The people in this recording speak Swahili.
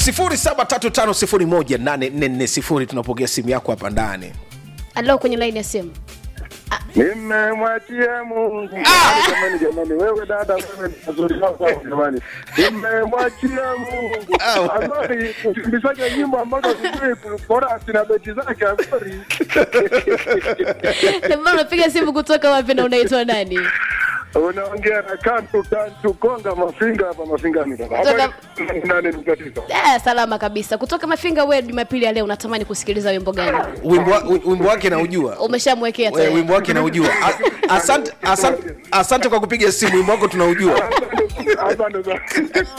0735018440 tunapokea simu yako hapa ndani alo kwenye laini ya simu Nimemwachia Mungu. Jamani, jamani, wewe dada, wewe ni mazuri wako jamani. Nimemwachia Mungu. Azori, ukimbisaje nyimbo ambazo sijui bora sina beti zake Azori. Mbona unapiga simu kutoka wapi na unaitwa nani Unaongea na kantu kantu konga mafinga hapa mafinga ni dada. Kutoka- Hapa ni nane nukta tisa. eh, salama kabisa kutoka mafinga we jumapili ya leo unatamani kusikiliza wimbo gani wimbo, wa- wimbo wake naujua umeshamwekea Eh, tayari wimbo wake naujua A- asante, asante, asante kwa kupiga simu wimbo wako tunaujua Asante sana.